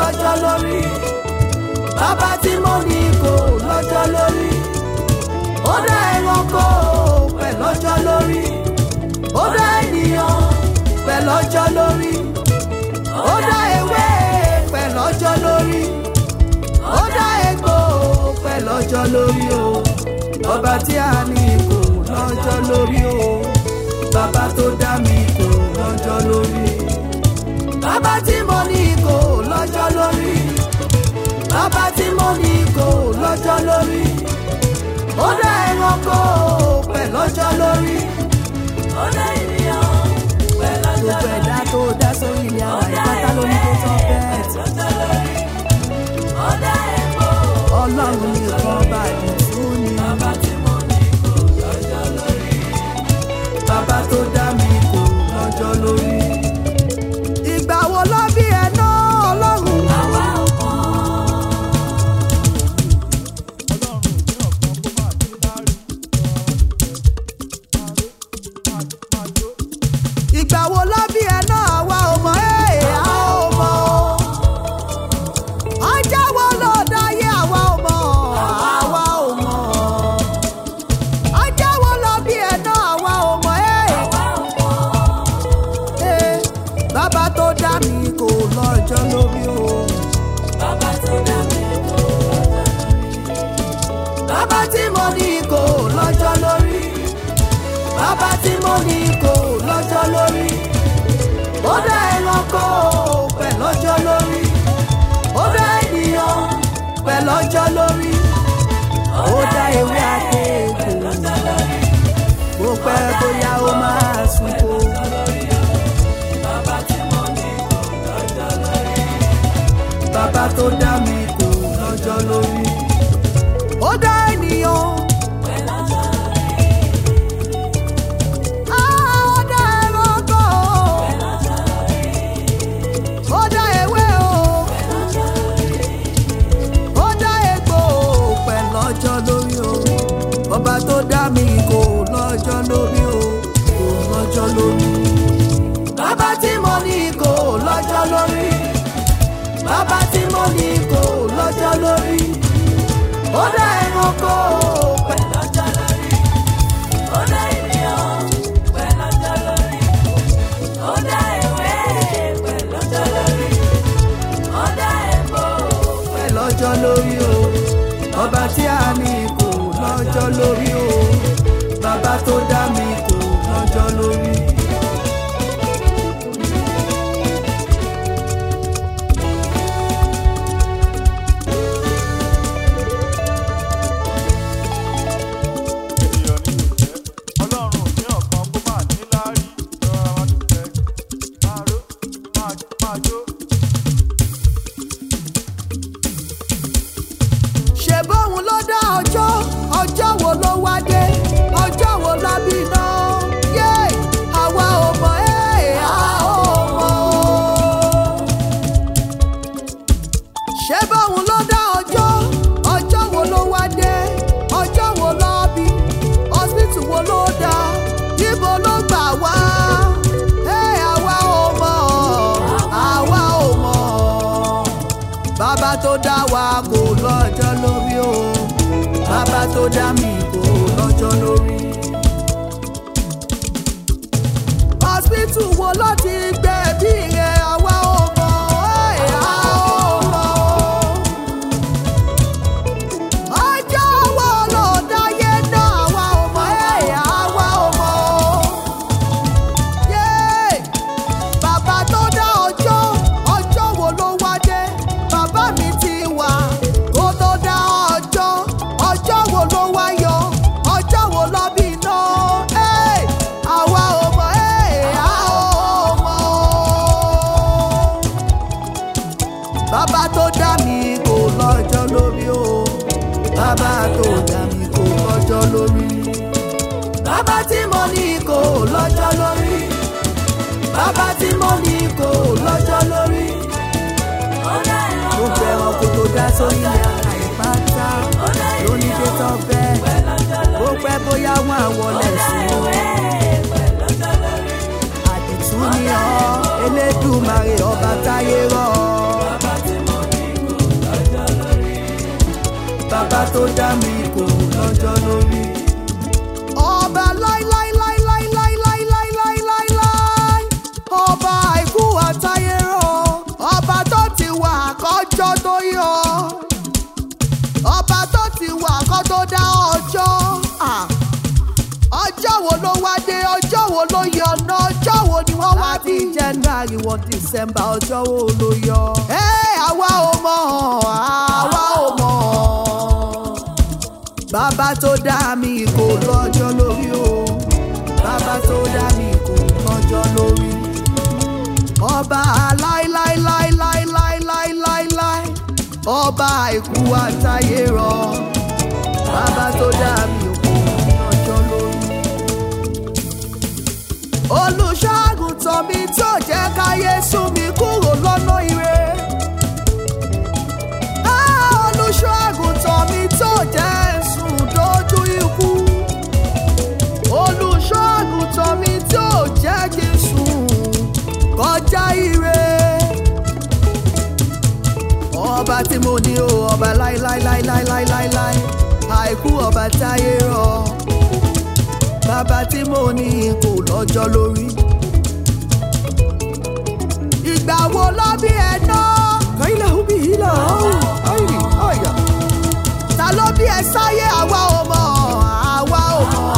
lọ́jọ́ lórí bàbá tí mo ní kò lọ́jọ́ lórí ó dá ẹranko pẹ̀ lọ́jọ́ lórí ó dá ènìyàn pẹ̀ lọ́jọ́ lórí ó dá ewé pẹ̀ lọ́jọ́ lórí ó dá egbò pẹ̀ lọ́jọ́ lórí o ọba tí a ní kò lọ́jọ́ lórí o bàbá tó dá mi kò lọ́jọ́ lórí bàbá tí mo ní kò lọ́jọ́ lórí bàbá tí mo ní kò lọ́jọ́ lórí ó dá ẹranko pẹ̀ lọ́jọ́ lórí ó dá ènìyàn pẹ̀ lọ́jọ́ lórí gbogbo ẹ̀dá tó dá sórí ilé àwọn ìpátá lórí tó tán bẹ́ẹ̀ ó dá ẹ̀kọ́ ọlọ́run nìkan bá mi fún ni bàbá tí mo ní kò lọ́jọ́ lórí bàbá tó dá mi kò lọ́jọ́ lórí ìgbà wo ló bí ẹ náà ọlọ́run. àwa ò mọ̀. ìgbà wo ló bí ẹ náà àwa ò mọ̀ ẹ́ a ò mọ̀ o. ọjọ́ wo ló dáyé àwa ò mọ̀ àwa ò mọ̀. ọjọ́ wo ló bí ẹ náà àwa ò mọ̀ ẹ́. Ee, bàbá tó dá mi kò lọ́jọ́ lórí o. bàbá tó dá mi kò lọ́jọ́ lórí. bàbá tí mo ní kò lọ́jọ́ lórí. bàbá tí mo ní kò lọ́jọ́ lórí. ó dá ẹranko pẹ̀ lọ́jọ́ lórí. ó dá ènìyàn pẹ̀ lọ́jọ́ lórí. ó dá ewé àti èkó. bó pẹ́ bóyá ó máa sunko. bàbá tó dá mi kò lọ́jọ́ lórí. ó dá ènìyàn. Ah, ó dá ẹranko. ó dá ewé o. ó dá egbò pẹ̀ lọ́jọ́ lórí o. ọba tó dá mi kò lọ́jọ́ lórí o. kò lọ́jọ́ lórí. bàbá tí mo ní kò lọ́jọ́ lórí bàbá tí mo ní kò lọ́jọ́ lórí ó dá ẹranko pẹ̀ lọ́jọ́ lórí ó dá ènìyàn pẹ̀ lọ́jọ́ lórí ó dá ewé pẹ̀ lọ́jọ́ lórí ó dá epo pẹ̀ lọ́jọ́ lórí o ọba tí a ní kò lọ́jọ́ lórí o bàbá tó dá mi kò lọ́jọ́ lórí. ènìyàn ní ìjẹ́ ọlọ́run ní ọ̀kan kó máa ní láárí lọ́ra wá dúpẹ́ máa ró máa máa jó. ṣe bóun ló dá ọjọ́ ọjọ́ wo ló wá dé ọjọ́ wo la bí iná yé àwa ò mọ̀ ẹ́ a ò mọ̀ o. ṣe bóun ló dá ọjọ́ ọjọ́ wo ló wá dé ọjọ́ wo ló bí hospital wo ló dá ibo ló gbà wá ẹ́ àwa ò mọ̀ àwa ò mọ̀ bàbá tó dá wa kò lọ́jọ́ lórí o bàbá tó dá mi kò lọ́jọ́ lórí. hospital wo ló ti gbẹ̀bí rẹ̀ àwa ò mọ̀ ẹ̀ a ò mọ̀ o. ọjọ́ wo ló dáyé náà àwa ò mọ̀ ẹ̀ àwa ò mọ̀ o. Yéé! Bàbá tó dá ọjọ́, ọjọ́ wo ló wá dé? Bàbá mi ti wà kó tó dá ọjọ́, ọjọ́ wo ló wá yọ? Ọjọ́ wo lọ bí iná? Ẹ́! Àwa ò mọ̀, ẹ́! A ò mọ̀ o. Bàbá tó dá mi kò lọ́jọ́ lórí o. Bàbá tó dá mi kò lọ́jọ́ lórí. Bàbá tí mo ní kò lọ́jọ́ lórí bàbá tí mo ní kò lọ́jọ́ lórí. gbogbo ẹranko tó dá sórí ilẹ̀ àìpátá lóní dé tán bẹ́ẹ̀ ó pẹ́ bóyá wọn àwọlẹ̀ sùn ó. àdìtú ni ọ́ elédùmarè ọba táyé rọ̀ ọ́. tó dá mi kò lọ́jọ́ lórí. ọba láíláíláíláíláíláíláíláíláíláí ọba àìkú àtayérọ ọba tó ti wà kọjọ́ tó yọ ọba tó ti wà kọ́ tó dá ọjọ́ ah. ọjọ́ wo ló wá dé ọjọ́ wo ló yọ ọ̀nà ọjọ́ wo ni wọ́n wá bí january wọ december ọjọ́ wo ló yọ. ẹ àwa ò mọ̀ àwa ò mọ̀ bàbá tó dá mi kò lọ́jọ́ lórí o bàbá tó dá mi kò lọ́jọ́ lórí ọba láíláíláíláíláíláíláí ọba àìkú àtayé rọ bàbá tó dá mi kò lọ́jọ́ lórí olùṣọ́àgùntàn mi tó jẹ́ káyé sún mi kúrò lọ́nà ire. Ah, olùṣọ́àgùntàn mi tó jẹ́ sùn dójú ikú. olùṣọ́àgùntàn mi tó jẹ́ kí n sùn kọjá ire. ọba tí mo ní o ọba láíláíláíláíláíláí àìkú ọba táyé rọ bàbá tí mo ní kò lọ́jọ́ lórí. ìgbà wo ló bí ẹ ná. kàílà ó bí ìlà ọ̀hún àìrí ọ̀yà. ta ló bí ẹ sáyé àwa ò mọ̀ àwa ò mọ̀.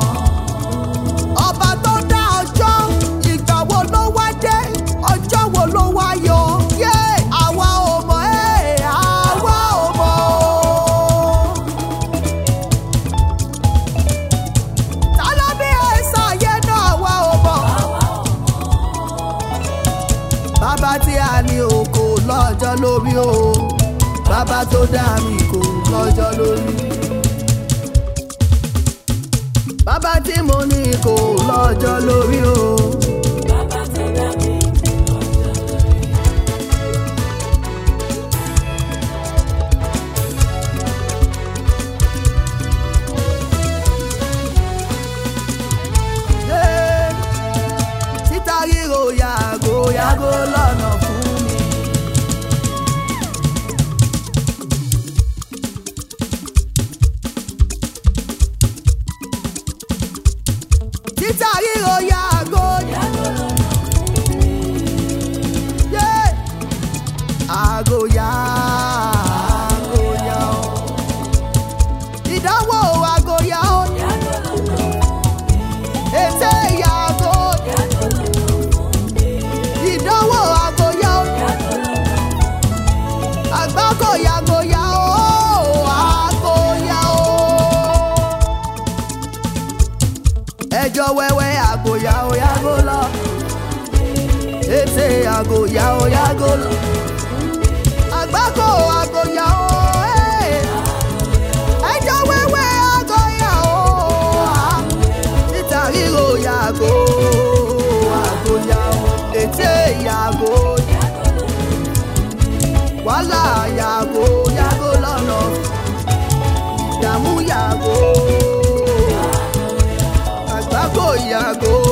ọba tó dá ọjọ́ ìgbà wo ló wá dé ọjọ́ wo ló wá yọ. yé àwa ò mọ̀ ẹ́ àwa ò mọ̀. ta ló bí ẹ̀sà yẹn náà wá ò mọ̀. bàbá tí a ní o kò lọ́jọ́ lórí o bàbá tó dá mi kò lọ́jọ́ lórí. bàbá tí mo ní kò lọ́jọ́ lórí o. Hey, títa ríro yàgò yàgò lọ́nà fún mi. títa ríro yàgò yàgò lọ́nà fún mi. Yeah. Àgò yàgò yà ó. Ìdánwò àgò yà ó. Ètè yàgò ìdánwò àgòyà ó. àgbákò yàgòyà ó àgòyà ó. ẹjọ́ wẹ́wẹ́ àgòyà ó yàgò lọ. ètè àgòyà ó yàgò lọ. àgbákò àgòyà ó. eh. ẹjọ́ wẹ́wẹ́ àgòyà ó. títa ríro yàgò àgòyà ó. ètè yàgò wàhálà yàgò yàgò lọ́nà ìdààmú yàgò àgbákò yàgò